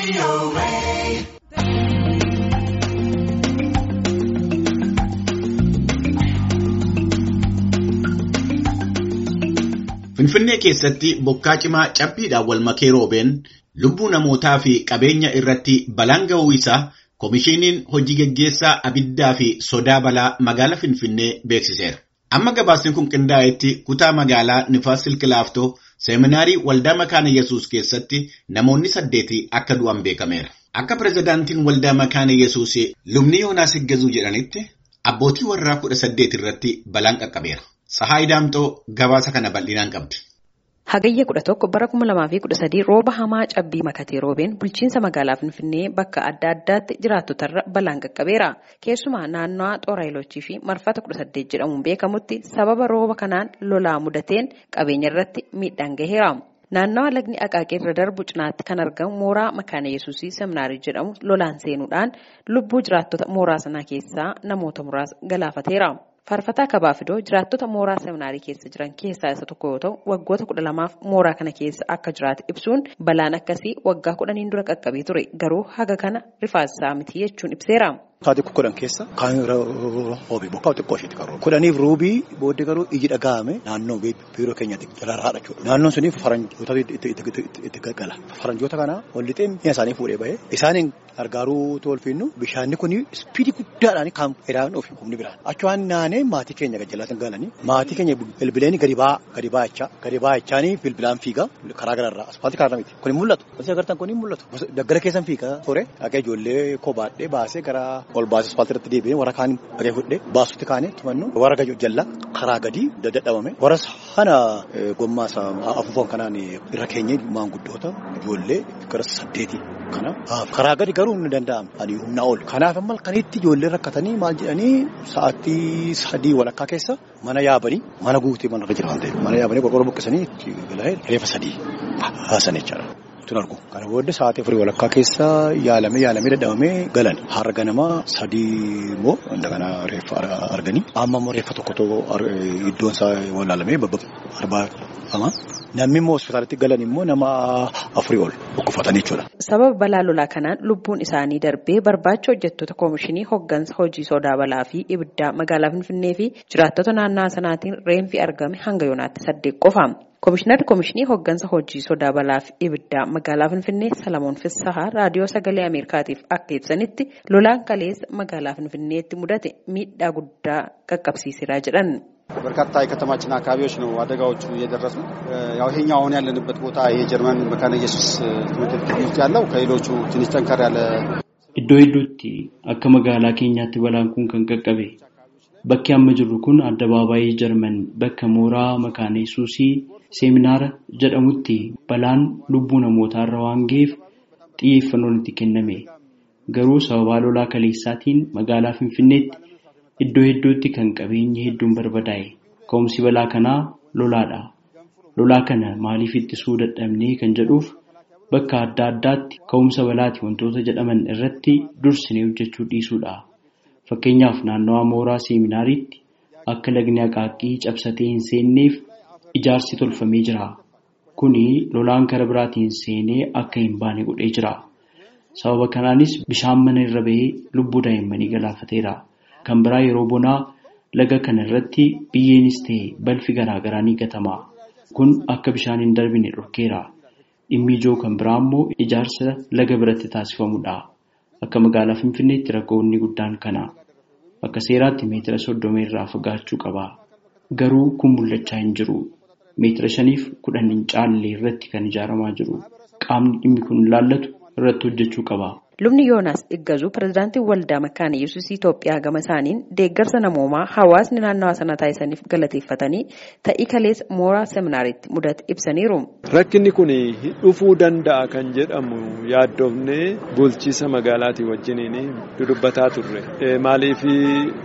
Finfinnee keessatti bokkaa cimaa cabbiidhaan wal makee roobeen lubbuu namootaa fi qabeenya irratti balaan ga'uu isaa Komishiiniin hojii gaggeessaa abiddaa fi sodaa balaa magaalaa Finfinnee beeksiseera. Amma gabaasni kun qindaa'etti kutaa magaalaa Nifaas Silkilaaftoo seeminaarii waldaa makaana Yesuus keessatti namoonni saddeeti akka du'an beekameera. Akka pirezidaantiin waldaa makaana Yesuus lubni Yoonaas Higgazuu jedhanitti abbootii warraa kudha saddeet irratti balaan qaqqabeera. Sahaay Daamxoo gabaasa kana bal'inaan qabdi. Hagayya kudha tokko bara kuma lamaa fi kudha sadii rooba hamaa cabbii makatee roobeen bulchiinsa magaalaa Finfinnee bakka adda addaatti jiraattotarra balaan qaqqabeera. Keessumaa naannawaa Xooraayiloochii fi marfata kudha saddeet jedhamuun beekamutti sababa rooba kanaan lolaa mudateen qabeenya irratti miidhaan gaheera. Naannawaa lagni Aqaaqee irra darbu cinaatti kan argamu mooraa makaana Yesuusii seminaarii jedhamu lolaan seenuudhaan lubbuu jiraattota mooraa sanaa keessaa namoota muraasa galaafateera. Faarfataa Kabaafidoo jiraattota mooraa seminaarii keessa jiran keessaa isa tokko yoo ta'u waggoota kudha lamaaf mooraa kana keessa akka jiraate ibsuun balaan akkasii waggaa kudhaniin dura qaqqabee ture garuu haga kana rifaasaa miti jechuun ibseera. Kaati kudhan keessa kaan roobii bokkaa xiqqoo isheetti kan roobe. Kudhaniif roobii booddee garuu iji dhaga'ame naannoo biiroo keenyatti jalaarraa jechuudha. Naannoon suni faranjoota itti gaggala. Faranjoota kana ol lixee mi'a isaanii fuudhee bahee isaaniin gargaaruu tolfinnu bishaanni kun ispiidii guddaadhaan kan edaan ofi humni biraan. Achi waan naanee maatii keenya gajjallaatiin galanii maatii keenya bilbileen gadi ba'aa gadi baa'achaa gadi baa'achaanii bilbilaan fiigaa karaa gararraa asfaaltii karaa miti. Kun mul'atu. Wanti agartan kun mul'atu. Daggala keessan fiigaa ture dhaqee ijoollee kobaadhee baasee gara ol baasee asfaaltii irratti deebi'ee warra kaan dhagee fudhee baasutti kaanee tumannu warra gadi jalla karaa gadi dadhabame warra sana gommaa isaa afuufan kanaan irra keenyee maanguddoota ijoollee gara saddeetii kana karaa gadi garuu ni danda'ama ani humnaa ol kanaaf amma kanitti ijoollee rakkatanii maal jedhanii sa'aatii sadii walakkaa keessa mana yaabanii mana guutee mana irra jira waan ta'eef mana yaabanii qorqorroo buqqisanii itti galanii reefa sadii haasan jechaadha. tun argu. Kana booddee sa'aatii afurii walakkaa keessa yaalamee yaalamee dadhabamee galan. Har'a ganama sadii immoo kana reeffa arganii. Amma immoo reeffa tokkotu iddoon isaa walaalamee arbaafama. Namni immoo hospitaalatti galan immoo nama afurii ol dhukkufatanii jechuudha. Sababa balaa lolaa kanaan lubbuun isaanii darbee barbaacha hojjettoota koomishinii hooggansa hojii sodaa balaa fi ibiddaa magaalaa Finfinnee fi jiraattota naannawaa sanaatiin reenfi argame hanga yoonaatti saddeet qofa. Koomishinarri Koomishinii Hooggansa Hojii Sodaa Balaa fi Ibiddaa magaalaa Finfinnee Salamoon Fissahaa raadiyoo sagalee Ameerikaatiif akka ibsanitti lolaan kaleessa magaalaa Finfinneetti mudate miidhaa guddaa qaqqabsiiseera jedhan. በርካታ የከተማችን አካባቢዎች ነው አደጋዎቹ እየደረሱት። ያው ይሄኛው አሁን ያለንበት ቦታ የጀርመን መካነ ኢየሱስ ትምህርት ቤት ውስጥ ያለው ከሌሎቹ ትንሽ ጠንከር ያለ Iddoo hedduutti akka magaalaa keenyaatti balaan kun kan qaqqabe. Bakki amma jirru kun addabaabaayii Jarman bakka mooraa makaana Yesuusii seeminaara jedhamutti balaan lubbuu namootaarra waan ga'eef xiyyeeffannoon itti kenname. Garuu sababaa lolaa kaleessaatiin magaalaa Finfinneetti iddoo hedduutti kan qabeenyi hedduun barbadaa'e. Ka'umsi balaa kanaa lolaadha. Lolaa kana maaliif ittisuu dadhabnee kan jedhuuf bakka adda addaatti ka'umsa balaati wantoota jedhaman irratti dursinee hojjechuu dhiisuudha. Fakkeenyaaf naannawaa mooraa seeminaariitti akka lagni aqaaqqii cabsatee hin seenneef ijaarsi tolfamee jira. Kuni lolaan karaa biraatiin seenee akka hin baane godhee jira. Sababa kanaanis bishaan mana irra bahee lubbuu daa'immanii galaafateera. Kan biraa yeroo bonaa laga kana irratti biyyeenis ta'e balfi garaagaraa ni gatama. Kun akka bishaan hin darbine dhorkeera. Dhimmi ijoo kan biraa immoo ijaarsa laga biratti taasifamudha. Akka magaalaa Finfinneetti rakkoonni guddaan kana. Akka seeraatti meetira soddoma irraa fagaachuu qaba. Garuu kun mul'achaa hin jiru. Meetira shaniif kudhan hin caalle irratti kan ijaaramaa jiru. Qaamni dhimmi kun ilaallatu irratti hojjechuu qaba. Lubni Yoonaas Iggazuu pirezidaantiin waldaa makaana Yesuus Itoophiyaa gama isaaniin deeggarsa namoomaa hawaasni naannawaa sana taasisaniif galateeffatanii ta'ii kaleessa mooraa seminaariitti mudate ibsaniiru. Rakkinni kun dhufuu danda'a kan jedhamu yaaddoofnee bulchiisa magaalaatii wajjiniin dudubbataa turre. Maaliif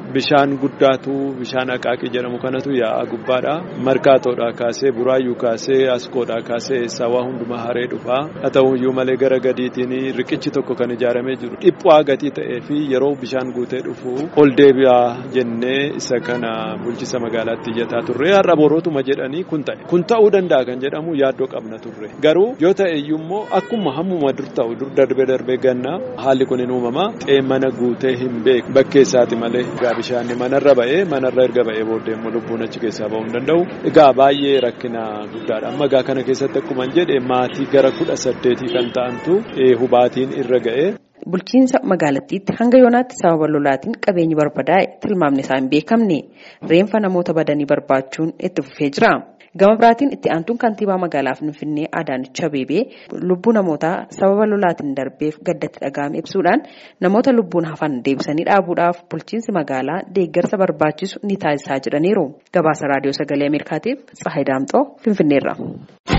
bishaan guddaatu bishaan aqaaqii jedhamu kanatu yaa'aa gubbaadha. Markaatoodhaa kaasee buraayyuu kaasee askoodhaa kaasee sawaa hundumaa haree dhufaa. Haa ta'uyyuu malee gara gadiitiin riqichi tokko kan ijaaramee jiru dhiphaa gatii ta'ee fi yeroo bishaan guutee dhufu ol deebi'aa jennee isa kana bulchisa magaalaatti iyyataa turre har'a borootuma jedhanii kun ta'e. Kun ta'uu danda'a kan jedhamu yaaddoo qabna turre. Garuu yoo ta'e iyyuu immoo akkuma hammuma dur ta'u dur darbee darbee ganna haalli kun hin uumama. Mana guutee hin beeku bakkee isaati malee egaa bishaan manarra ba'ee manarra erga ba'ee booddee immoo lubbuun achi keessaa ba'uu hin danda'u. Egaa baay'ee rakkina guddaadha. Amma egaa kana keessatti akkuma jedhe maatii gara kudha saddeetii kan ta'antu hubaatiin irra ga'e. Bulchiinsa magaalattiitti hanga yoonaatti sababa lolaatiin qabeenyi barbadaa'e tilmaamni isaa hin beekamne reenfa namoota badanii barbaachuun itti fufee jira. Gama biraatiin itti aantuun kantiibaa magaalaa Finfinnee Adaanech Abeebee lubbuu namootaa sababa lolaatiin darbeef gaddatti dhaga'ame ibsuudhaan namoota lubbuun hafan deebisanii dhaabuudhaaf bulchiinsi magaalaa deeggarsa barbaachisu ni taasisaa jedhaniiru. Gabaasa raadiyoo sagalee Ameerikaatiif Tsahayi Daamxoo Finfinneerra.